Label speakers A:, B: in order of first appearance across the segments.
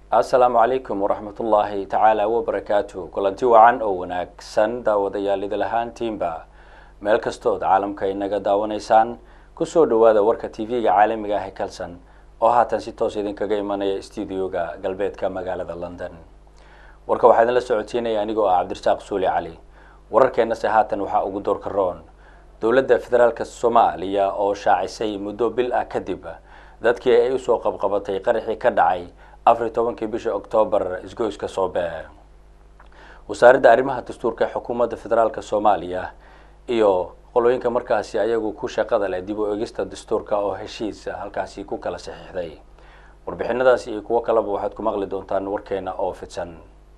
A: assalaamu calaykum waraxmatullaahi tacaala wabarakaatu kulanti wacan oo wanaagsan daawadayaal idil ahaantiinba meel kastood caalamka inaga daawanaysaan kusoo dhawaada warka t v-ga caalamiga ah ee kalson oo haatan si toos idinkaga imanaya stuudioga galbeedka magaalada london warka waxaa idinla socodsiinaya anigoo ah cabdirasaaq suuli cali wararkeenase haatan waxaa ugu doorka roon dowladda federaalk soomaaliya oo shaacisay muddo bil ah kadib dadkii ay usoo qabqabatay qaraxii ka dhacay afar iyo tobankii bisha oktoobar isgoyska soobe wasaaradda arrimaha dastuurka ee xukuumadda federaalk soomaaliya iyo qolooyinka markaasi ayagu ku shaqada leh dib u egista dastuurka oo heshiis halkaasi ku kala saxiixday warbixinadaasi iyo kuwo kaleba waxaad ku maqli doontaan warkeena oo fidsan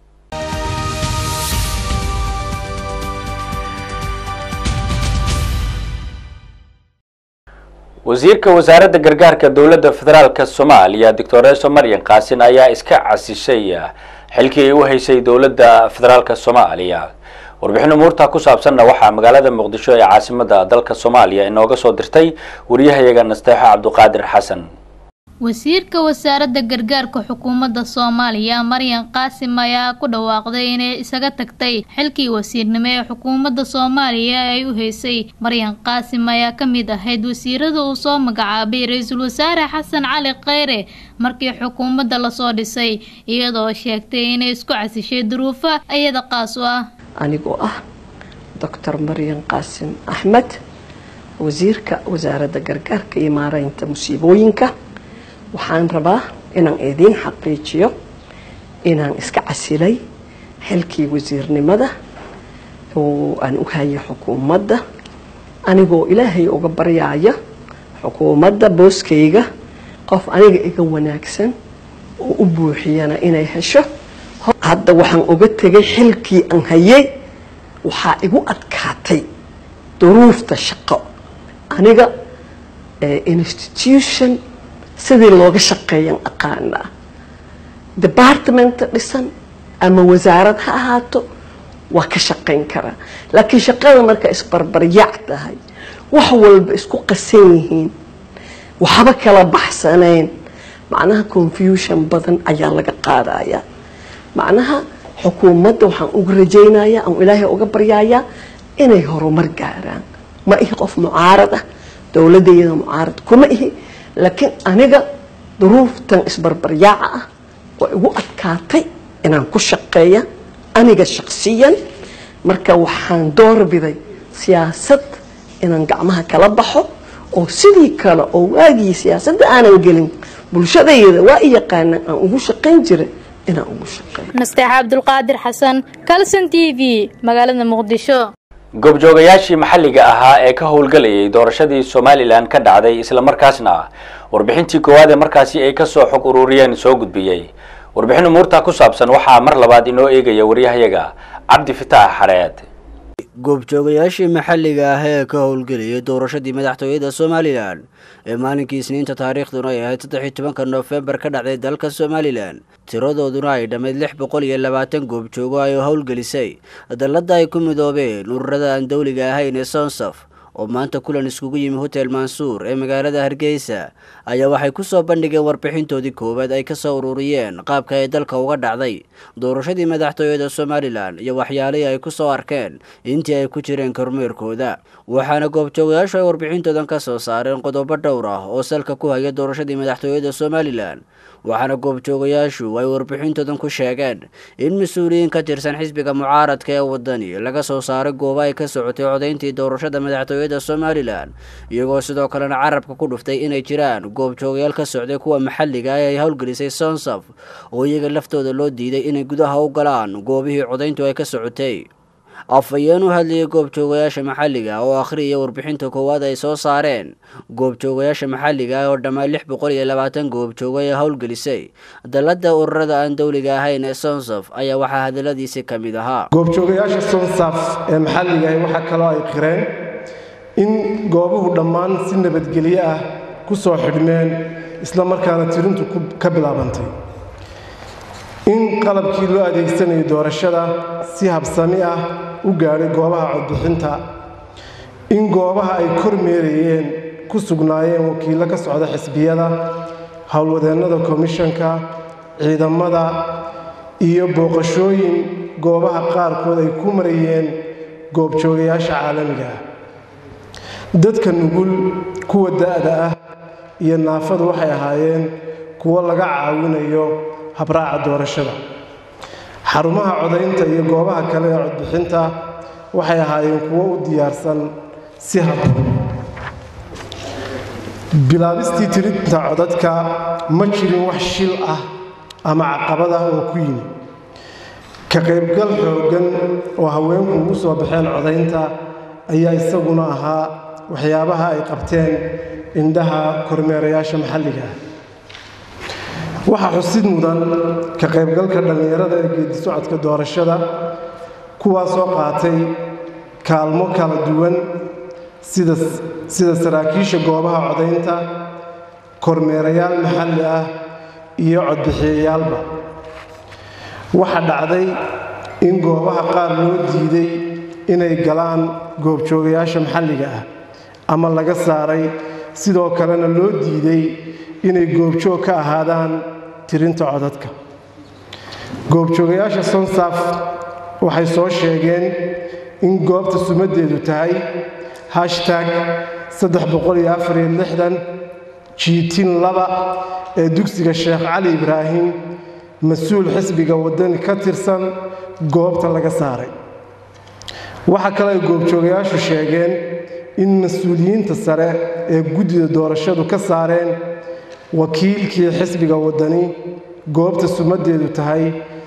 A: wasiirka wasaaradda gargaarka dowladda federaalk soomaaliya doctoreso maryan kaasin ayaa iska casishay xilkii ay u haysay dowladda federaalk soomaaliya warbixin umuurta ku saabsanna waxaa magaalada muqdisho ee caasimada dalka soomaaliya inooga soo dirtay wariyahayaga nasteexo cabduqaadir xasan
B: wasiirka wasaaradda gargaarka xukuumadda soomaaliya maryan qaasim ayaa ku dhawaaqday inay isaga tagtay xilkii wasiirnimo ee xukuumadda soomaaliya ay u haysay maryan qaasim ayaa ka mid ahayd wasiirada uu soo magacaabay ra-iisul wasaare xasan cali kheyre markii xukuumadda lasoo dhisay iyadoo sheegtay inay isku casishay duruufo iyada qaas u ah
C: anigoo ah doctor maryan qaasim axmed wasiirka wasaaradda gargaarka iyo maareynta musiibooyinka waxaan rabaa inaan idiin xaqiijiyo inaan iska casilay xilkii wasiirnimada oo aan u hayay xukuumadda anigoo ilaahay uga baryaaya xukuumadda booskayga qof aniga iga wanaagsan oo u buuxiyana inay hesho hadda waxaan uga tegay xilkii aan hayay waxaa igu adkaatay duruufta shaqo aniga institution sidii looga shaqeeyan aqaanaa departmenta dhisan ama wasaarad ha ahaato waa ka shaqayn karaa laakiin shaqada marka isbarbaryac tahay wax walba isku qasan yihiin waxba kala baxsanayn macnaha confusion badan ayaa laga qaadayaa macnaha xukuumadda waxaan uga rajaynayaa aan ilaahay uga baryayaa inay horumar gaaraan ma ihi qof mucaarad ah dowladayada mucaarad kuma ihi laakiin aniga duruuftan isbarbaryaaca ah waa igu adkaatay inaan ku shaqeeya aniga shaqsiyan marka waxaan doorbiday siyaasad inaan gacmaha kala baxo oo sidii kale oo waagii siyaasadda aanan gelin bulshadayda waa i yaqaanaan aan ugu shaqayn jira inaan ugu shaqeeyo
B: nasteexa cabdulqaadir xasan calson t v magaalada muqdisho
A: goobjoogayaashii maxalliga ahaa ee ka howlgelayay doorashadii somalilan ka dhacday islamarkaasna warbixintii koowaad ee markaasi ay kasoo xog ururiyeen soo gudbiyey warbixin umuurta ku saabsan waxaa mar labaad inoo eegaya waryahayaga cabdi fitaax xareed
D: goobjoogayaashii maxalliga ah ee ka howlgelayay doorashadii madaxtooyada somalilan ee maalinkii isniinta taariikhduna ay ahayd saddex-iyo tobanka noofembar ka dhacday dalka somalilan tiradooduna ay dhammayd lix boqol iyo labaatan goobjoogo ay howlgelisay dalladda ay ku midoobeen ururada aan dowliga ahayn ee sonsaf oo maanta kulan iskugu yimi hotel mansuur ee magaalada hargeysa ayaa waxay kusoo bandhigeen warbixintoodii koowaad ay kasoo ururiyeen qaabka ay dalka uga dhacday doorashadii madaxtooyada somalilan iyo waxyaalihii ay kusoo arkeen intii ay ku jireen kormeerkooda waxaana goobjoogayaashu ay warbixintoodan kasoo saareen qodobo dhowr ah oo salka ku haya doorashadii madaxtooyada somalilan waxaana goobjoogayaashu ay warbixintoodan ku sheegeen in mas-uuliyiin ka tirsan xisbiga mucaaradka ee wadani laga soo saaray goobo ay ka socotay codayntii doorashada madaxtooyada somalilan iyagoo sidoo kalena carabka ku dhuftay inay jiraan goobjoogayaal ka socday kuwa maxalliga ah ay howlgelisay sonsaf oo iyaga laftooda loo diiday inay gudaha u galaan goobihii codayntu ay ka socotay afhayeen u hadlayay goobjoogayaasha maxalliga oo akhriyaya warbixinta koowaad ay soo saareen goobjoogayaasha maxalliga ah oo dhammaan lix boqol iyo labaatan goobjoogo ee howlgelisay dalladda ururada aan dowliga ahayn ee sonsaf ayaa waxaa hadaladiisi ka mid ahaa
E: goobjoogayaasha sonsaf ee maxalliga ah waxaa kaloo ay qireen in goobuhu dhammaan si nabadgelyo ah ku soo xidhmeen isla markaana tirintu ka bilaabantay in qalabkii loo adeegsanayo doorashada si habsami ah u gaadhay goobaha codbixinta in goobaha ay kormeerayeen ku sugnaayeen wakiillo ka socda xisbiyada howlwadeennada komishanka ciidamada iyo booqashooyin goobaha qaarkood ay ku marayeen goobjoogayaasha caalamiga ah dadka nugul kuwa da-da ah iyo naafadu waxay ahaayeen kuwo laga caawinayo habraaca doorashada xarumaha codaynta iyo goobaha kale ee codbixinta waxay ahaayeen kuwo u diyaarsan si habboon bilaabistii tirinta codadka ma jirin wax shil ah ama caqabad ah oo ku yimi ka qaybgal xooggan oo haweenku ugu soo baxeen codaynta ayaa isaguna ahaa waxyaabaha ay qabteen indhaha kormeerayaasha maxalliga ah waxaa xusid mudan ka qaybgalka dhallinyarada ee geedi socodka doorashada kuwaasoo qaatay kaalmo kala duwan sida sida saraakiisha goobaha codaynta kormeerayaal maxalli ah iyo codbixiyayaalba waxaa dhacday in goobaha qaar loo diiday inay galaan goobjoogayaasha maxalliga ah ama laga saaray sidoo kalena loo diiday inay goobjoog ka ahaadaan tirinta codadka goobjoogayaasha sonsaf waxay soo sheegeen in goobta sumaddeedu tahay hashtag jiitin laba ee dugsiga sheekh cali ibraahim mas-uul xisbiga waddani ka tirsan goobta laga saaray waxaa kale ay goobjoogayaashu sheegeen in mas-uuliyiinta sare ee guddida doorashadu ka saareen wakiilkii xisbiga waddani goobta sumaddeedu tahay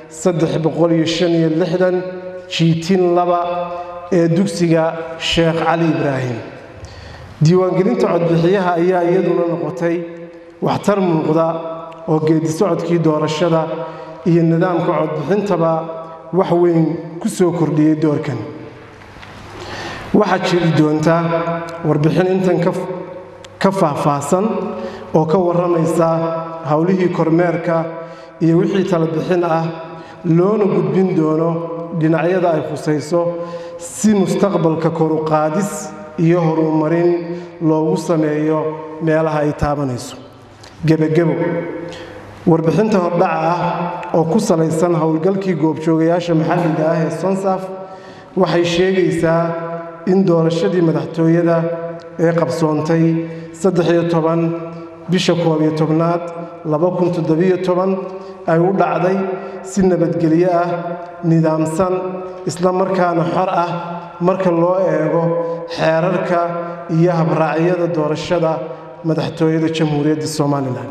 E: jiitin laba ee dugsiga sheekh cali ibraahim diiwaangelinta codbixiyaha ayaa iyaduna noqotay waxtar muuqda oo geedi socodkii doorashada iyo nidaamka codbixintaba wax weyn ku soo kordhiyey doorkan waxaa jiri doonta warbixin intan ka faahfaahsan oo ka warramaysa howlihii kormeerka iyo wixii talabixin ah loona gudbin doono dhinacyada ay khusayso si mustaqbalka koruqaadis iyo horumarin loogu sameeyo meelaha ay taabanayso gebagebo warbixinta hordhaca ah oo ku salaysan howlgalkii goobjoogayaasha maxalliga ah ee sonsaf waxay sheegaysaa in doorashadii madaxtooyada ee qabsoontay bisha koobiyo tobnaad ay u dhacday si nabadgelyo ah nidaamsan isla markaana xor ah marka loo eego xeerarka iyo habraacyada doorashada madaxtooyada jamhuuriyadda somalilan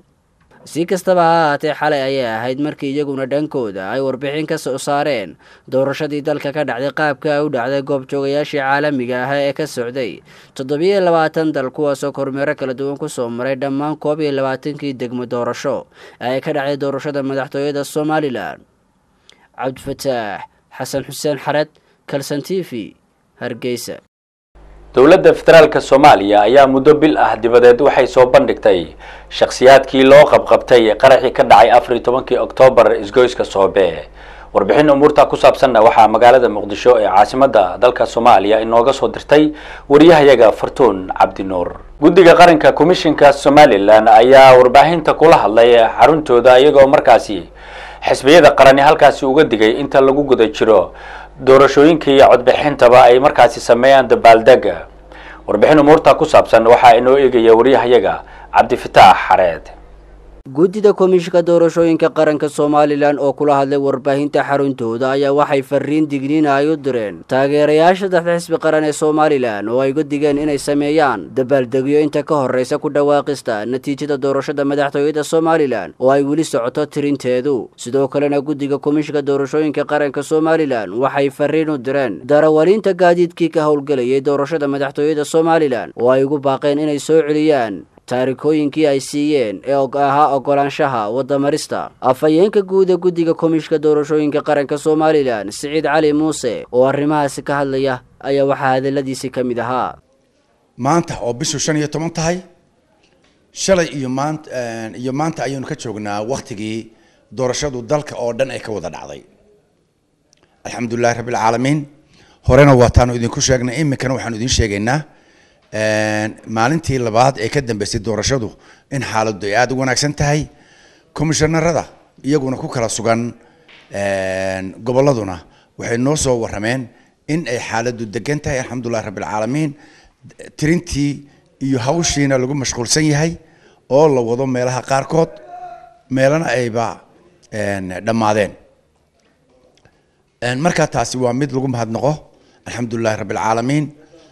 D: si kastaba ha ahaatee xalay ayay ahayd markii iyaguna dhankooda ay warbixin ka soo saareen doorashadii dalka ka dhacday qaabka ay u dhacday goobjoogayaashii caalamiga ah ee ka socday toddobiyo labaatan dal kuwaasoo kormeero kala duwan kusoo maray dhammaan koob iyo labaatankii degmo doorasho ee ay ka dhacday doorashada madaxtooyada somalilan cabdifataax xasan xuseen xared kalson t v hargeysa
A: dowladda federaalka soomaaliya ayaa muddo bil ah dibadeed waxay soo bandhigtay shakhsiyaadkii loo qabqabtay qaraxii ka dhacay afar iyo tobankii oktoobar isgoyska soobe warbixin umuurta ku saabsanna waxaa magaalada muqdisho ee caasimadda dalka soomaaliya inooga soo dirtay wariyahayaga fartuun cabdinuur guddiga qaranka komishinka somalilan ayaa warbaahinta kula hadlay xaruntooda iyagoo markaasi xisbiyada qarani halkaasi uga digay inta lagu guda jiro doorashooyinka iyo codbixintaba ay markaasi sameeyaan dabaaldega warbixin umuurta ku saabsan waxaa inoo eegaya wariyahayaga cabdifitaax xareed
D: guddida komishinka doorashooyinka qaranka somalilan oo kula hadlay warbaahinta xaruntooda ayaa waxay fariin digniina ay u direen taageerayaasha dadka xisbi qaran ee somalilan oo ay uga digeen inay sameeyaan dabaaldegyo inta ka horreysa ku dhawaaqista natiijada doorashada madaxtooyada somalilan oo ay weli socoto tirinteedu sidoo kalena guddiga komishinka doorashooyinka qaranka somalilan waxay fariin u direen darawaliinta gaadiidkii ka howlgelayay doorashada madaxtooyada somalilan oo ay ugu baaqeen inay soo celiyaan taarikooyinkii ay siiyeen ee ahaa ogolaanshaha wadamarista afhayeenka guud ee guddiga komishinka doorashooyinka qaranka somalilan siciid cali muuse oo arrimahaasi ka hadlaya ayaa waxaa hadaladiisii ka mid ahaa
F: maanta oo bishu shan iyo toban tahay shalay iyo maanta iyo maanta ayaynu ka joognaa waktigii doorashadu dalka oo dhan ay ka wada dhacday alxamdulilahi rabbi alcaalamiin horena waataanu idinku sheegnay iminkana waxaanu idin sheegaynaa maalintii labaad ee ka dambeysay doorashadu in xaaladdu ay aada u wanaagsan tahay komishanarada iyaguna ku kala sugan gobolladuna waxay noo soo warrameen in ay xaaladdu degan tahay alxamdulillahi rabbilcaalamiin tirintii iyo hawshiina lagu mashquulsan yahay oo la wado meelaha qaarkood meelana ayba dhammaadeen markaa taasi waa mid lagu mahadnaqo alxamdulillahi rabbilcaalamiin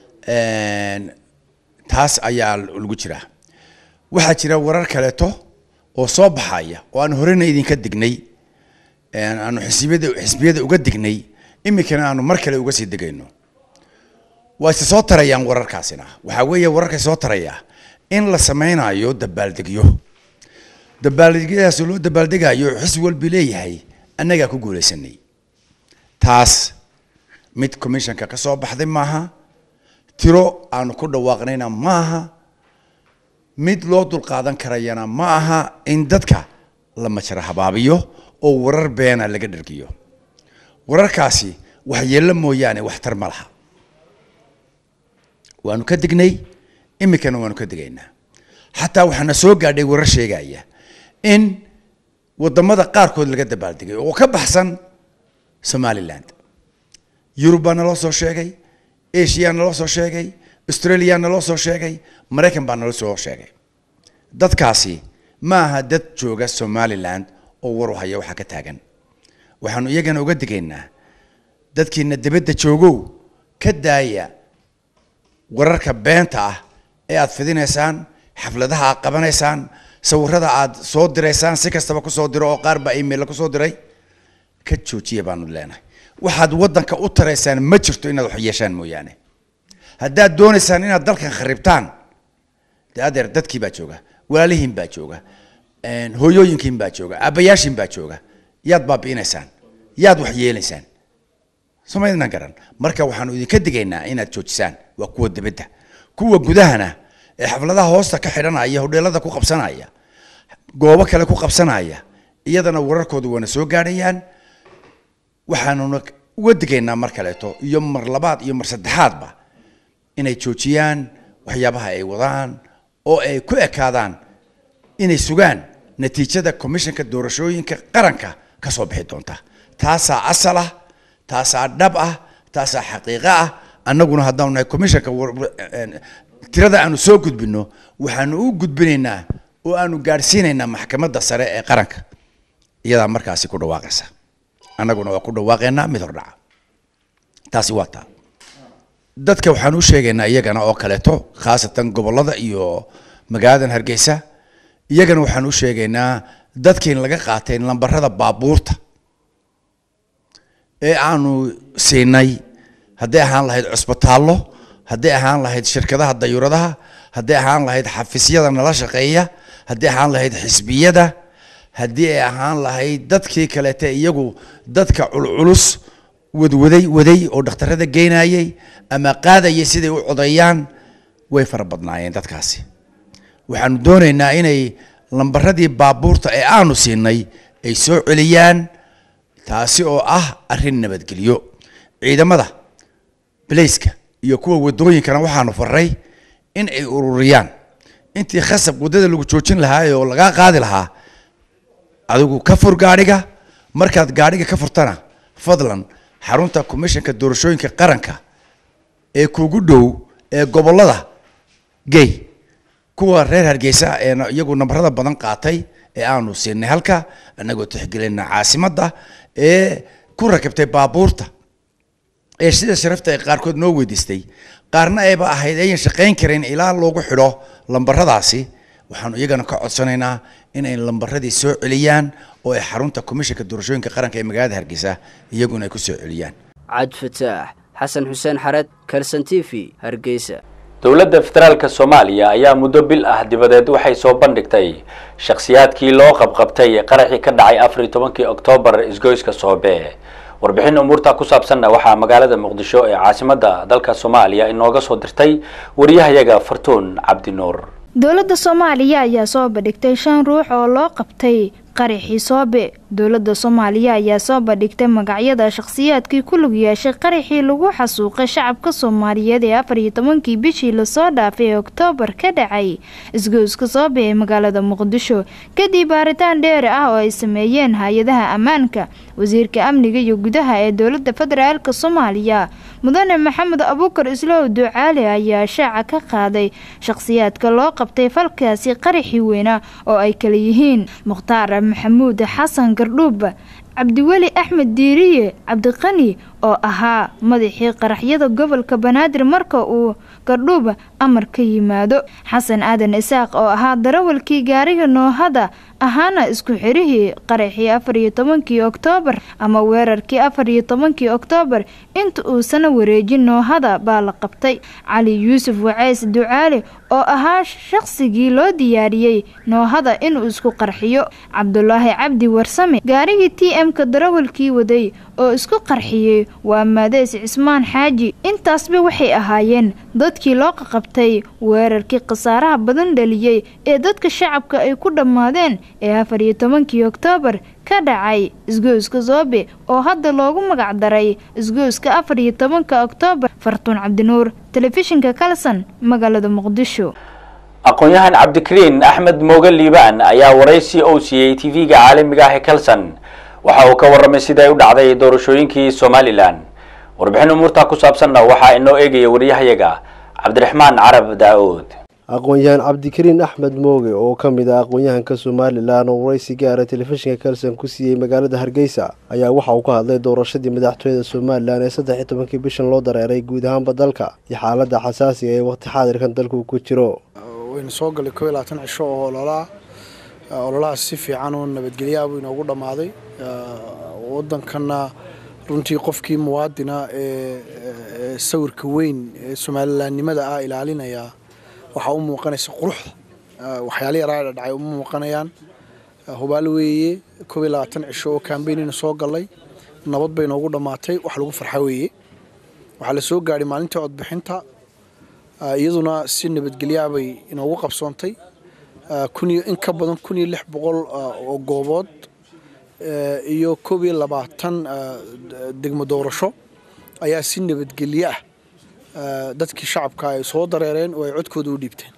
F: taas ayaa lagu jiraa waxaa jira warar kaleeto oo soo baxaya oo aan horena idinka dignay aanu xisbiyada xisbiyada uga dignay iminkana aanu mar kale uga sii degayno waa ise soo tarayaan wararkaasina waxaa weeye wararkay soo taraya in la sameynayo dabaaldegyo dabaaldegyadaas loo dabaaldegayo xisbi walbi leeyahay annagaa ku guulaysanay taas mid commissionka ka soo baxday maaha tiro aanu ku dhawaaqnayna ma aha mid loo dulqaadan karayana ma aha in dadka la majra habaabiyo oo warar beena laga dhergiyo wararkaasi waxyeello mooyaane waxtar ma laha waanu ka dignay iminkana waanu ka digaynaa xataa waxaana soo gaadhay warar sheegaya in wadamada qaarkood laga dabaaldegay oo ka baxsan somaliland yurub baa naloo soo sheegay asia naloo soo sheegay australia naloo soo sheegay maraykan baa naloo soo sheegay dadkaasi ma aha dad jooga somaliland oo waru haya waxaa ka taagan waxaanu iyagana uga digaynaa dadkiina dibadda joogow ka daaya wararka beenta ah ee aad fidinaysaan xafladaha aad qabanaysaan sawirada aad soo diraysaan si kastaba kusoo diro oo qaar baa email kusoo diray ka joojiya baanu leenahay waxaad waddanka u taraysaan ma jirto inaad wax yeeshaan mooyaane haddaad doonaysaan inaad dalkan kharibtaan dee adeer dadkii baa jooga walaalihiin baa jooga hooyooyinkiin baa jooga aabbayaashiin baa jooga yaad baabi'inaysaan yaad wax yeelaysaan somaydnan garan marka waxaanu idinka digaynaa inaad joojisaan waa kuwa dibadda kuwa gudahana ee xafladaha hoosta ka xidhanaya hodheelada ku qabsanaya goobo kale ku qabsanaya iyadana wararkoodu waana soo gaadhayaan waxaanuna uga digaynaa mar kaleeto iyo mar labaad iyo mar saddexaadba inay joojiyaan waxyaabaha ay wadaan oo ay ku ekaadaan inay sugaan natiijada commissionka doorashooyinka qaranka ka soo bixi doonta taasaa asal ah taasaa dhab ah taasaa xaqiiqo ah annaguna haddaanu nahay commissionka tirada aanu soo gudbino waxaanu u gudbinaynaa oo aanu gaadhsiinaynaa maxkamadda sare ee qaranka iyadaa markaasi ku dhawaaqaysa annaguna waa ku dhawaaqaynaa mid hordhaca taasi waa taa dadka waxaan u sheegaynaa iyagana oo kaleeto khaasatan gobollada iyo magaaladan hargeysa iyagana waxaan u sheegaynaa dadkiin laga qaatay lambarada baabuurta ee aanu siinay hadday ahaan lahayd cusbitaallo hadday ahaan lahayd shirkadaha dayuuradaha hadday ahaan lahayd xafiisyada nala shaqeeya hadday ahaan lahayd xisbiyada haddii ay ahaan lahayd dadkii kaleete iyagu dadka culculus wadwaday waday oo dhakhtarada geynayay ama qaadayay siday u codeeyaan way fara badnaayeen dadkaasi waxaanu doonaynaa inay lambaradii baabuurta ee aanu siinay ay soo celiyaan taasi oo ah arrin nabadgelyo ciidamada balayska iyo kuwa wadooyinkana waxaanu faray in ay ururiyaan intii khasab waddada lagu joojin lahaa oo lagaa qaadi lahaa adigu ka fur gaadhiga markaad gaadhiga ka furtana fadlan xarunta commissionka doorashooyinka qaranka ee kugu dhow ee gobollada gey kuwa reer hargeysa ee iyagu nambarada badan qaatay ee aanu siinay halka annagoo tixgelina caasimadda ee ku rakibtay baabuurta ee sida sharafta ay qaarkood noo weydiistay qaarna ayba ahayd ayan shaqayn karin ilaa loogu xidho lambaradaasi waxaanu iyagana ka codsanaynaa inay lambaradii soo celiyaan oo ay xarunta commissionka doorashooyinka qaranka ee magaalada hargeysa iyaguna ay ku soo celiyaan
D: cad fataax xasan xuseen xared kalson t v hargeysa
A: dowladda federaalka soomaaliya ayaa muddo bil ah dibadeed waxay soo bandhigtay shakhsiyaadkii loo qabqabtay qaraxii ka dhacay afar iyo tobankii oktoobar isgoyska soobe warbixin umuurta ku saabsanna waxaa magaalada muqdisho ee caasimadda dalka soomaaliya inooga soo dirtay wariyahayaga fartuun cabdinuur
G: dowladda soomaaliya ayaa soo bandhigtay shan ruux oo loo qabtay qaraxii soobe dowladda soomaaliya ayaa soo bandhigtay magacyada shakhsiyaadkii ku lug yeeshay qaraxii lagu xasuuqay shacabka soomaaliyeed ee afar iyo tobankii bishii lasoo dhaafay ee oktoobar ka dhacay isgoyska soobe ee magaalada muqdisho kadib baaritaan dheeri ah oo ay sameeyeen hay-adaha ammaanka wasiirka amniga iyo gudaha ee dowladda federaalk soomaaliya mudane maxamed abuukar islow ducaali ayaa shaaca ka qaaday shakhsiyaadka loo qabtay falkaasi qaraxii weynaa oo ay kala yihiin mukhtaar maxamuud xasan gardhuub cabdiweli axmed diiriye cabdiqani oo ahaa madaxii qaraxyada gobolka banaadir marka uu gardhuub amar ka yimaado xasan aadan isaaq oo ahaa darawalkii gaariga noohada ahaana isku xirihii qaraxii afar iyo tobankii oktoobar ama weerarkii afar iyo tobankii oktoobar inta uusana wareejin noohada baa la qabtay cali yuusuf waceys ducaali oo ahaa shaqsigii loo diyaariyey noohada inuu isku qarxiyo cabdulaahi cabdi warsame gaarigii t m-ka darawalkii waday oo isku qarxiyey waa maadeys cismaan xaaji intaasba waxay ahaayeen dadkii loo qaqabtay weerarkii khasaaraha badan dhaliyey ee dadka shacabka ay ku dhammaadeen ee afar iyo tobankii oktoobar ka dhacay isgoyska soobe oo hadda loogu magac daray isgoyska afar iyo tobanka oktoobar fartuun cabdinuur telefishinka kalson magaalada muqdisho
A: aqoon-yahan cabdikariin axmed mooge liibaan ayaa waraysi ou siiyey tv-ga caalamiga ah ee kalson waxa uu ka warramay sida ay u dhacday doorashooyinkii somalilan warbixin umuurtaa ku saabsanna waxaa inoo eegaya waryahayaga cabdiraxmaan carab daa-uud
H: aqoon-yahan cabdikariin axmed mooge oo ka mid ah aqoon-yahanka somalilan oo waraysi gaara telefishinka kalson ku siiyey magaalada hargeysa ayaa waxa uu ka hadlay doorashadii madaxtooyada somalilan ee saddex iyo tobankii bishan loo dareeray guud ahaanba dalka iyo xaaladda xasaasiga ee waqti xaadirkan dalku ku jiro
I: waynu soo galay koo iyo labaatan cisho oo ololaa ololahaas si fiican oo nabadgelyaha buu inoogu dhammaaday waddankanna runtii qofkii muwaadina ee sawirka weyn ee somalilaannimada ah ilaalinaya waxaa u muuqanaysa quruxda waxyaala yaraa dhadhacay uma muuqanayaan hubaal weeye koob iyo labaatan cisho oo kambeynina soo gallay nabad bay noogu dhammaatay wax lagu farxa weeye waxaa la soo gaadhay maalintii codbixinta iyaduna si nabadgelyaha bay inoogu qabsoontay kuniyo in ka badan kun iyo lix boqol oo goobood iyo koob iyo labaatan degmo doorasho ayaa si nabadgelye ah dadkii shacabka ay soo dareereen oo ay codkooda u dhiibteen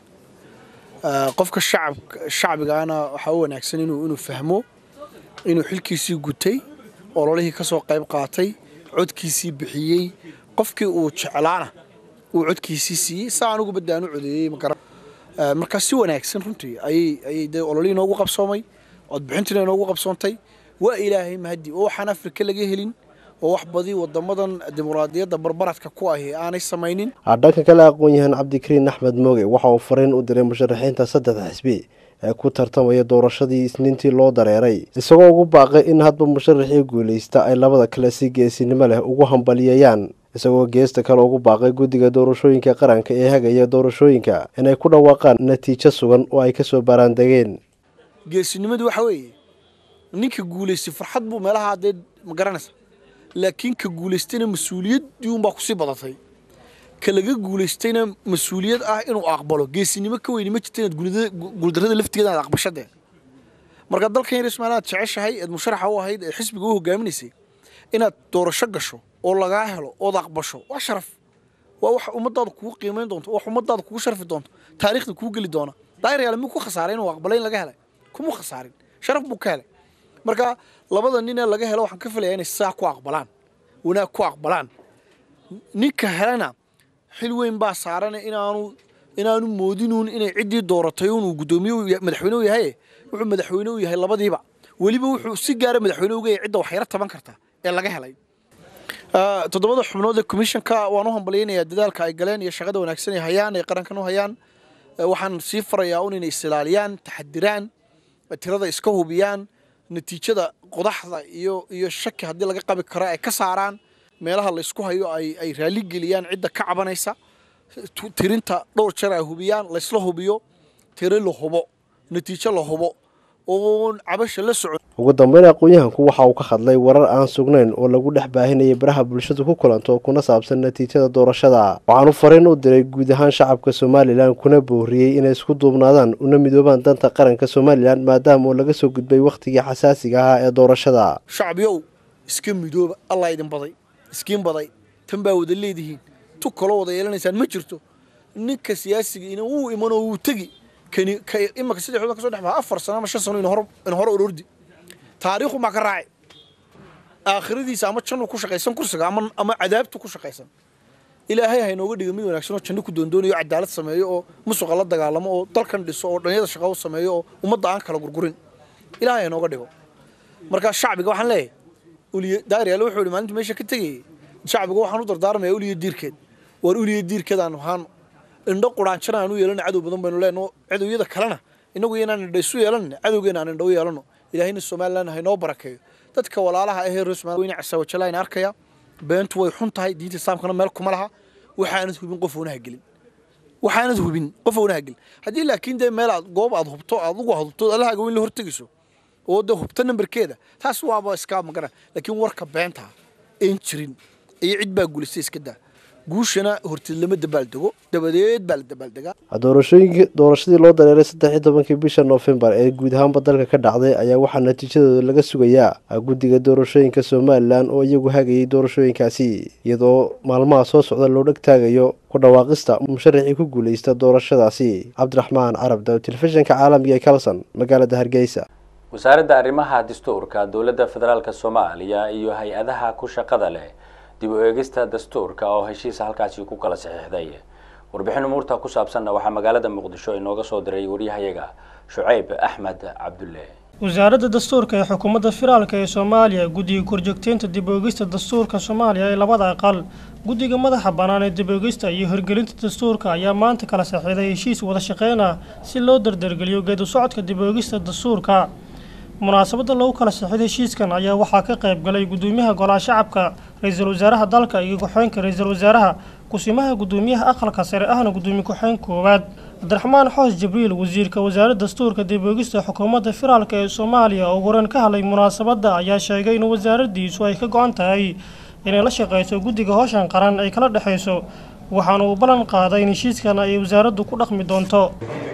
I: qofka shacab shacbigaana waxaa u wanaagsan inuu inuu fahmo inuu xilkiisii gutay ololihii ka soo qayb qaatay codkiisii bixiyey qofkii uu jeclaana uu codkiisii siiyey saa anugu badaan u codeeyey magara markaa si wanaagsan runtii ayay ayay dee ololihii inoogu qabsoomay codbixintiina inoogu qabsoontay waa ilaahay mahadi oo waxaan afrika laga helin oo wax badi wadamadan dimuqraadiyadda barbaradka ku ahi aanay samaynin
H: dhanka kale aqoon-yahan cabdikariin axmed mooge waxa uu fariin u diray musharaxiinta saddexda xisbi ee ku tartamaya doorashadii isniintii loo dareeray isagoo ugu baaqay in hadba musharaxii guulaysta ay labada kale si geesinimo leh ugu hambaliyayaan isagoo geesta kale ugu baaqay guddiga doorashooyinka qaranka ee hagaya doorashooyinka inay ku dhawaaqaan natiijo sugan oo ay kasoo baaraandegeen
I: geesinimadu waxa weeye ninka guulaystay farxad buu meelaha dee ma garanaysa laakiin ka guulaystayna mas-uuliyaddii unbaa kusii badatay ka laga guulaystayna mas-uuliyad ah inuu aqbalo geesinimo ka weyni ma jirta inaad guuldarrada laftigeeda aad aqbashadee marka dalkan yar ismaal aad jeceshahay eed musharaxa u ahayd ee xisbiga u hogaaminaysay inaad doorasho gasho oo lagaa helo ood aqbasho waa sharaf waa wax ummadaada kugu qiimayn doonto wax ummadaada kugu sharfi doonto taariikhda kugu geli doona daayiryaal muu ku khasaaray inuu aqbalay in laga helay kuma khasaarin sharaf buu ka helay marka labada nin ee laga helo waxaan ka filayaa inay saa ku aqbalaan wanaag ku aqbalaan ninka helana xil weyn baa saaran inaanu inaanu moodinuun inay ciddii dooratay inuu guddoomiye madaxweyne u yahay wuxuu madaxweyne u yahay labadiiba weliba wuxuu si gaara madaxweyne uga yahay cidda waxyaro taban karta ee laga helay toddobada xubnood ee commissionka waan u hambalyaynayaa dadaalka ay galeen iyo shaqada wanaagsan ay hayaan ay qarankan u hayaan waxaan sii farayaa un inay isilaaliyaan taxadiraan tirada iska hubiyaan natiijada qodaxda iyo iyo shaki haddii laga qabi karo ay ka saaraan meelaha laysku hayo ay ay raali geliyaan cidda ka cabanaysa tirinta dhowr jeer ay hubiyaan laysla hubiyo tiro la hubo natiijo la hubo oon cabasha la socon
H: ugu dambeyn aqoon-yahanku waxa uu ka hadlay warar aan sugnayn oo lagu dhex baahinayay baraha bulshadu ku kulanto kuna saabsan natiijada doorashada waxaanu fariin u diray guud ahaan shacabka somalilan kuna booriyey inay isku duubnaadaan una midoobaan danta qaranka somalilan maadaama uu laga soo gudbay wakhtigii xasaasiga ahaa ee doorashada
I: shacbiyow iska midooba allah idin baday iskiin baday tan baa wada leedihiin tu kaloo wada yeelanaysaan ma jirto ninka siyaasiga ina wuu imanoo wuu tegi kani imaka saddex ka soo dhex baxa afar sano ama shan sano in hor in hore orordi taariikhu maa ka raacay aakhiradiisa ama jannu ku shaqaysan kursiga ama ama cadaabtu ku shaqaysan ilaahay ha inooga dhiga mid wanaagsan oo janno ku doondoonayo cadaalad sameeyo oo musuqa la dagaalamo oo dalkan dhiso oo dhalinyada shaqo u sameeyo oo ummadda aan kala gurgurin ilaahay ha inooga dhigo markaa shacbiga waxaan leeyahay uliye daariyaale wuxuu yidhi maalinta meesha ka tegayay shacbiga waxaan u dardaarmayaa uliye diirkeed waar uliye diirkeedaan ahaan indho quraanjana aan u yeelano cadow badan baynu leenno cadowyada kalena inagu inaan indho isu yeelanno cadowgeena aan indho u yeelanno ilaahayna somalilan ha inoo barakeeyo dadka walaalaha ahee reer somaliya weyne casawajala in arkaya beentu way xun tahay diinta islaamkana meel kuma laha waxaanad hubin qof oonaha gelin waxaanad hubin qof oonaha gelin haddii laakiin dee meel aad goob aad hubto aad ugu hubto allahaaga weyn la hortegayso oo dee hubto nambarkeeda taas waaba iskaa magara laakiin warka beenta een jirin iyo cid baa gulisay iska daa guushana horteed lama dabaaldego dabadeed baa la dabaaldegaa
H: doorashooyinka doorashadii loo dareeray saddex iyo tobankii bisha noofembar ee guud ahaanba dalka ka dhacday ayaa waxaa natiijadooda laga sugayaa guddiga doorashooyinka somalilan oo iyagu hagayay doorashooyinkaasi iyadoo maalmaha soo socda loo dheg taagayo ku dhawaaqista musharaxii ku guuleysta doorashadaasi cabdiraxmaan carab daw telefishinka caalamiga ee kalson magaalada hargeysa
A: wasaaradda arrimaha dastuurka dowladda federaalk soomaaliya iyo hay-adaha ku shaqada leh dib u eegista dastuurka oo heshiisa halkaasi ku kala saxiixday warbixin umuurta ku saabsanna waxaa magaalada muqdisho inooga soo diray waryahayaga shucayb axmed cabdulle
J: wasaaradda dastuurka ee xukuumadda federaalk ee soomaaliya guddiga korjoogteynta dib u eegista dastuurka soomaaliya ee labada aqal guddiga madaxa bannaan ee dib u eegista iyo hirgelinta dastuurka ayaa maanta kala saxiixday heshiis wada shaqeyn ah si loo dardargeliyo geedu socodka dib u eegista dastuurka munaasabadda lagu kala saxiixday heshiiskan ayaa waxaa ka qayb galay guddoomiyaha golaha shacabka ra-iisul wasaaraha dalka iyo ku-xeenka ra-iisul wasaaraha kusimaha guddoomiyaha aqalka sare ahna guddoomiye ku-xeen koowaad cabdiraxmaan xoos jibriil wasiirka wasaaradda dastuurka dib oogista xukuumadda federaalk ee soomaaliya oo horan ka hadlay munaasabadda ayaa sheegay in wasaaraddiisu ay ka go-an tahay inay la shaqeyso guddiga howshan qaran ay kala dhexayso waxaana uu ballan qaaday in heshiiskan ay wasaaraddu ku dhaqmi doonto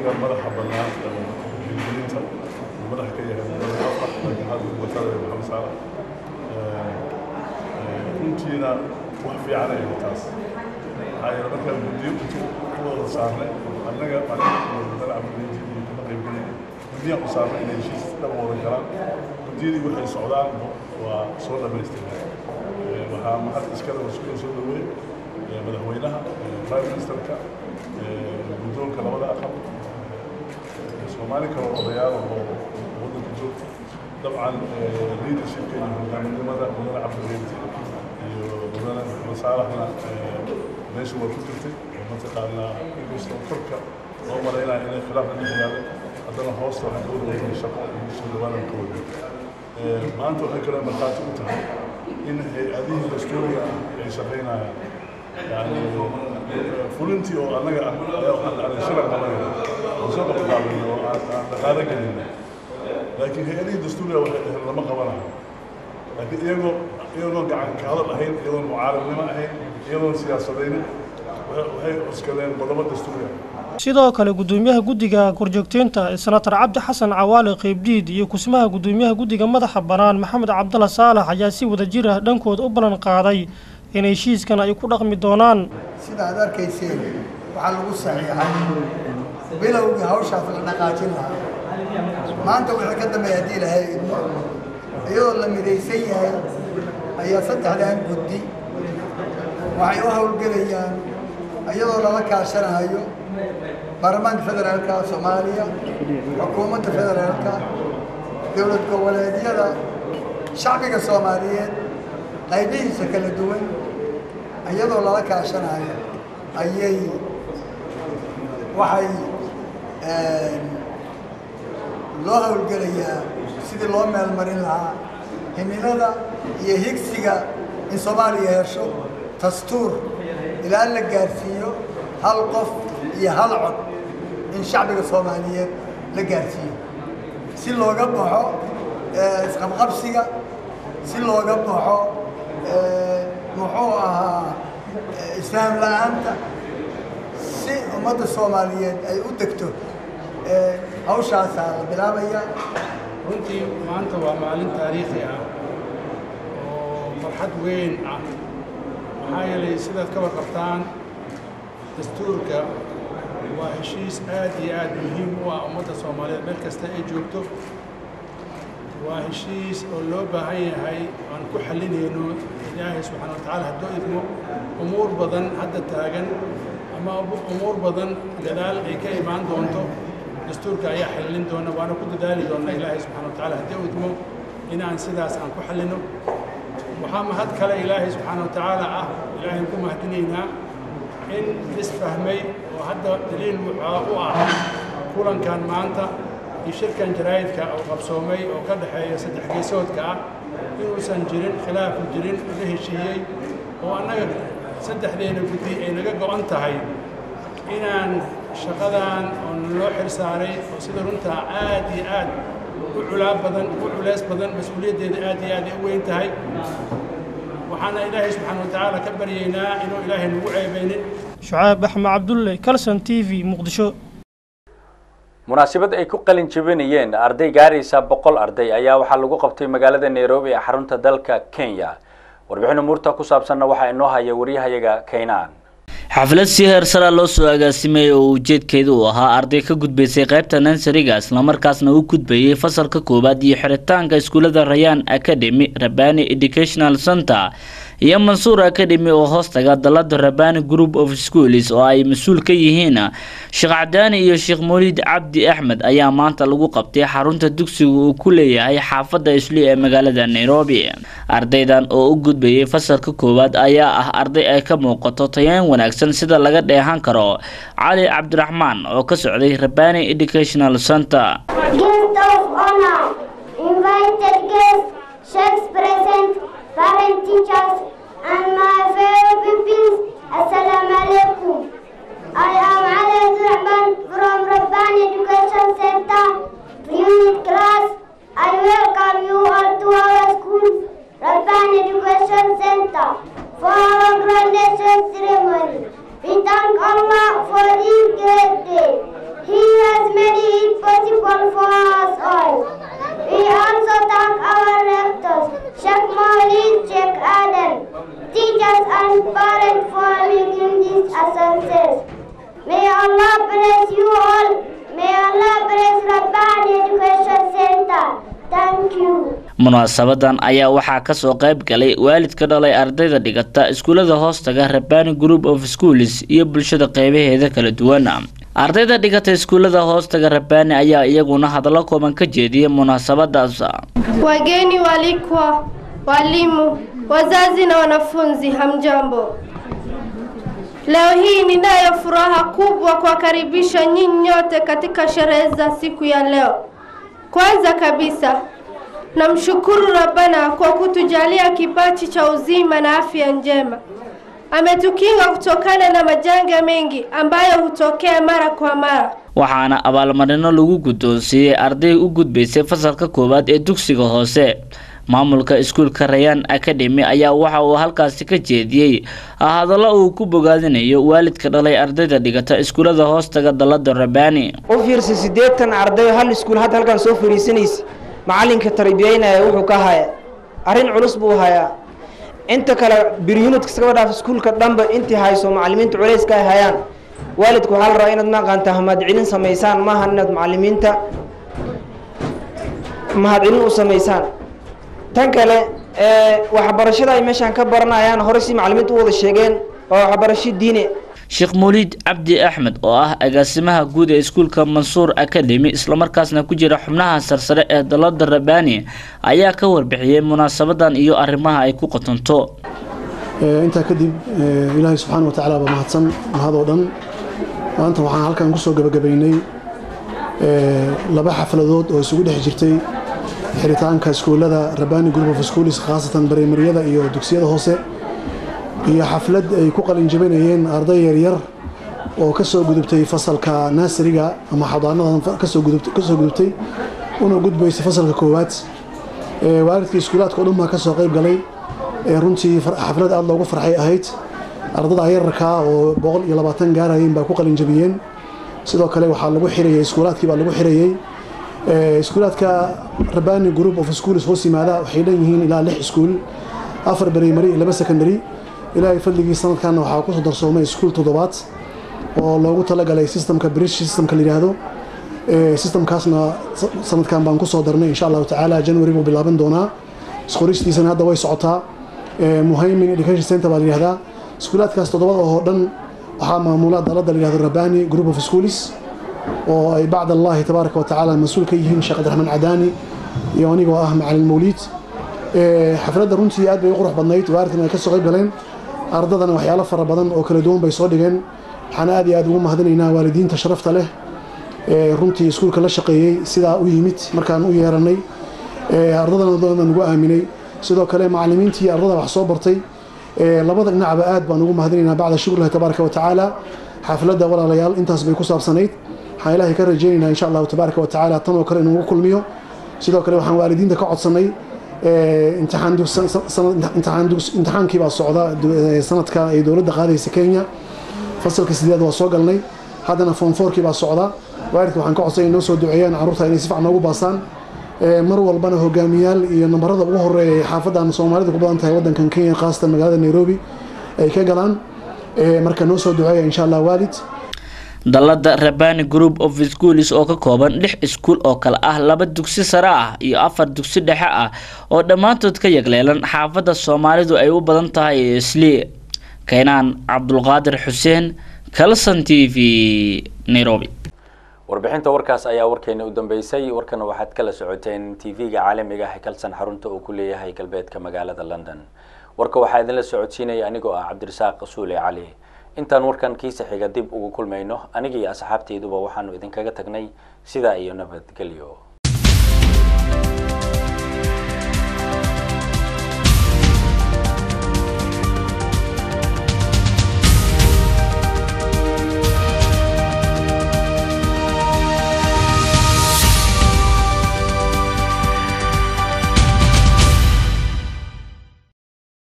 K: runtiina wax fiican ay taas maxaa yeele markaan guddiyo intu ku wada saarnay annaga madaxweyne cabdilmajid kama qaybgelin guddiyaan ku saarnay inay heshiis dhaba wada galaan guddiyadii waxay socdaan waa soo dhammaystirnay waxaa mahad iskale waskuula soo dhaweey madaxweynaha prime ministerka guddoonka labada aqal soomaali kale odayaal oo waddanka joogta dabcan leadershipka iyo hogaaminimada mudane cabdilmajid mudane maxamed saalaxna meesha waa ku jirtay oo mataqaanaa inkastoo korka loo malaynaya inay khilaafna dhex yaalay haddana hoosta waxaan ka wada wadnay shaqo iyo soo dhawaanan ka wadnay maanta waxay kale markhaati u tahay in hay-adihii dastuuriga ah ay shaqaynayaan yani fulintii oo annaga ah ayaa waxaan dhacday shilan qabanayna oo soo qabqaabin oo aan dhaqaalo gelinna laakiin hay-adihii dastuuriga waxay dhaheen lama qabanayo laakiin iyagoo iyagoo gacan ka hadal ahayn iyadoon mucaaradnimo ahayn iyadoon siyaasadaynin waxay cuskadeen qodobo dastuuriga
J: sidoo kale guddoomiyaha guddiga korjoogteynta senatar cabdi xasan cawaale qeybdiid iyo kusmaha guddoomiyaha guddiga madaxa bannaan maxamed cabdalla saalax ayaa si wada jir ah dhankooda u ballan qaaday in heshiiskan ay ku dhaqmi doonaan
L: sida aad arkayseen waxaa lagu saxiixay bilowgii hawshaas la dhaqaajin lahaa maanta wixii ka dambeeya haddii ilahay idmo iyadoo la midaysan yahay ayaa saddexdan guddi waxay u howlgelayaan iyadoo lala kaashanayo baarlamaanka federaalka soomaaliya xukuumadda federaalka dowlad goboleedyada shacbiga soomaaliyeed qaybihiisa kala duwan iyadoo lala kaashanayo ayay waxay loo howlgelayaa sidii loo meelmarin lahaa himilada iyo higsiga in soomaaliya hesho dastuur ilaa la gaarsiiyo hal qof iyo hal cod in shacbiga soomaaliyeed la gaarsiiyo si looga baxo isqabqabsiga si looga baxo muxuu ahaa isfahm la-aanta si ummadda soomaaliyeed ay u degto hawshaasaa la bilaabaya
M: runtii maanta waa maalin taariikhi ah oo farxad weyn ah maxaa yeelay sidaad ka warqabtaan dastuurka waa heshiis aad iyo aad muhiim u ah ummadda soomaaliyeed meel kasta ay joogto waa heshiis oo loo baahan yahay aan ku xallinayno ilaahay subxaana wa tacaala haddoo idmo umuur badan hadda taagan ama umuur badan gadaal ay ka imaan doonto dastuurka ayaa xallin doona waana ku dadaali doona ilaahay subxana wa tacaala haddii u idmo inaan sidaas aan ku xallino waxaa mahad kale ilaahay subxaana wa tacaala ah ilaahay ku mahadinaynaa in isfahmay oo hadda daliil wuxaa u ah kulankan maanta iyo shirkan jaraa'idka oo qabsoomay oo ka dhexeeya saddex geesoodka ah inuusan jirin khilaafu jirin laga heshiiyey oo annaga saddexdeena guddi ay naga go'an tahay inaan shaqadan oo naloo xil saaray oo sida runtaa aad iyo aad u culaa badan u culeys badan mas-uuliyaddeeda aad iyo aad ay u weyn tahay waxaana ilaahay subxaana wa tacaala ka baryaynaa inuu ilaahay nagu ceebaynin
J: shucaab axmed cabdulle calson t v muqdisho
A: munaasabad ay ku qalin jebinayeen arday gaaraysa boqol arday ayaa waxaa lagu qabtay magaalada nairobi ee xarunta dalka kenya warbixin umuurta ku saabsanna waxaa inoo haya waryahayaga kaynaan
N: xaflad si heersara loo soo agaasimay oo ujeedkeedu uu ahaa arday ka gudbaysay qaybta nansariga islamarkaasna u gudbayay fasalka koowaad iyo xiritaanka iskuullada rayaan academy rabani educational center iyo mansuur academy oo hoostaga dalada rabani group of schools oo ay mas-uul ka yihiin sheekh cadaani iyo sheekh mawlid cabdi axmed ayaa maanta lagu qabtay xarunta dugsiga uu ku leeyahay xaafadda isli ee magaalada nairobi ardaydan oo u gudbayay fasalka koowaad ayaa ah arday ay ka muuqato tayaan wanaagsan sida laga dheehan karo cali cabdiraxmaan oo ka socday rabani educational center
O: parent teachers and my fellow pupils assalamu alaikum i am ali Rahman from Rabbani Education Center unit class i welcome you all to our school Rabbani Education Center for our graduation ceremony we thank Allah for this great day he has made it possible for us all we also thank our rectors, Sheikh Maulid, Sheikh Adam, teachers and parents for making this a success. May Allah bless you all. May Allah bless Rabbani Education Center. Thank you.
N: munaasabadan ayaa waxaa kasoo qayb galay waalidka dhalay ardayda dhigata iskuullada hoostaga rabani group of schools iyo bulshada qeybaheeda kala duwan ardayda dhigata iskuullada hoostaga rabani ayaa iyaguna hadallo kooban ka jeediyay munaasabadaas
P: wageni walikwa walimu wazazi na wanafunzi hamjambo leo hii ninayo furaha kubwa kuwakaribisha nyinyi nyote katika sherehe za siku ya leo kwanza kabisa namshukuru Rabbana kwa kutujalia kipaji cha uzima na afya njema. Ametukinga kutokana na majanga mengi ambayo hutokea mara kwa mara.
N: waxaana abaalmarino lagu guddoonsiiyey arday u gudbaysay fasalka koowaad ee dugsiga hoose maamulka iskuulka rayaan academy ayaa waxa uu halkaasi ka jeediyey hadallo uu ku bogaadinayo waalidka dhalay ardayda dhigata iskuullada hoostaga dalada rabani
Q: u fiirsa siddeetan arday hal iskuul hadda halkan soo fariisanaysa macalinka tarbiyeynaya wuxuu ka haya arrin culus buu hayaa inta kale biryunidka iskaba dhaaf iskuulka dhanba intii hayso macalimiinta culayska ay hayaan waalidku waxaa la rabaa inaad maaqaanta mahadcelin samaysaan maaha inaad macalimiinta mahadcelin u samaysaan tan kale waxbarashada ay meeshaan ka baranayaan hore si macalimiinta u wada sheegeen waa waxbarasho diine
N: sheekh mawlid cabdi axmed oo ah agaasimaha guud ee iskuulka mansuur academy islamarkaasna ku jira xubnaha sarsare ee dalada rabani ayaa ka warbixiyey munaasabadan iyo arrimaha ay ku qotonto
R: intaa kadib ilaahay subxaana wa tacaala baa mahadsan mahadoo dhan maanta waxaan halkan kusoo gabagabaynay laba xafladood oo isugu dhex jirtay xiritaanka iskuullada rabani group of schools khaasatan barimaryada iyo dugsiyada hoose iyo xaflad ay ku qalinjabinayeen arday yaryar oo ka soo gudubtay fasalka naasiriga ama xadaanadan kasoo gudubtay una gudbaysa fasalka koowaad waalidkii iskuulaadka o dhan baa ka soo qayb galay runtii xaflad aada loogu farxay ahayd ardada yararkaa oo boqol iyo labaatan gaarayeen baa ku qalinjabiyeen sidoo kale waxaa lagu xirayay iskuulaadkii baa lagu xirayey iskuulaadka rabani group of schools hoos yimaada waxay leeyihiin ilaa lix iskuul afar primary iyo laba secondary ilaahay fadligii sanadkanna waxaa kusoo darsoomay iskuul toddobaad oo loogu talagalay systemka bridge systemka la yidhaahdo systemkaasna sanadkan baan kusoo darnay insha allahu tacaala january buu bilaaban doonaa isqoristiisana hadda way socotaa muhaymin education center baa la yihahdaa iskuulaadkaas toddobada oo dhan waxaa maamula dalada la yihahdo rabani group of schools oo ay bacd allahi tabaaraka watacaala mas-uul ka yihiin sheekh cabdiraxmaan cadaani iyo anigoo ah macalin mawliid xafladda runtii aad bay u qurux badnayd waalidkan ay ka soo qayb galeen ardadana waxyaalo fara badan oo kala duwan bay soo dhigeen waxaan aad iyo aad ugu mahadinaynaa waalidiinta sharafta leh runtii iskuulka la shaqeeyey sidaa u yimid markaan u yeeranay ardadana doonan ugu aaminay sidoo kale macalimiintii ardada wax soo bartay labada dhinacba aad baan ugu mahadinaynaa bacda shukrillahi tabaaraka watacaala xafladda walaalayaal intaas bay ku saabsanayd waxaan ilaahay ka rajaynaynaa insha allahu tabaaraka watacaala tan oo kale inuugu kulmiyo sidoo kale waxaan waalidiinta ka codsanay imtixaankii baa socda sanadka ay dowladda qaadaysa kenya fasalka sideed waa soo galnay haddana foom fourkii baa socda waalidka waxaan ka codsanay inoo soo duceeyaan carruurta inay si fiican noogu baasaan mar walbana hogaamiyaal iyo nambarada ugu horeeya ee xaafadan soomaalidu ku badan tahay waddankan kenya khaasatan magaalada nairobi ay ka galaan marka noo soo duceeya insha allah waalid
N: dalada rabani group of schools oo ka kooban lix iskuul oo kale ah laba dugsi sare ah iyo afar dugsi dhexe ah oo dhammaantood ka yagleelan xaafadda soomaalidu ay u badan tahay isli keenaan cabdulqaadir xuseen calson t v nairobi
A: warbixinta warkaas ayaa warkeena u dambeysay warkana waxaad kala socoteen t v-ga caalamiga ah kalsan xarunta uu ku leeyahay galbeedka magaalada london warka waxaa idinla socodsiinaya anigoo ah cabdirasaaq suule cali intaan warkan kiisa xiga dib ugu kulmayno aniga iyo asxaabteyduba waxaanu idinkaga tagnay sidaa iyo nabadgelyo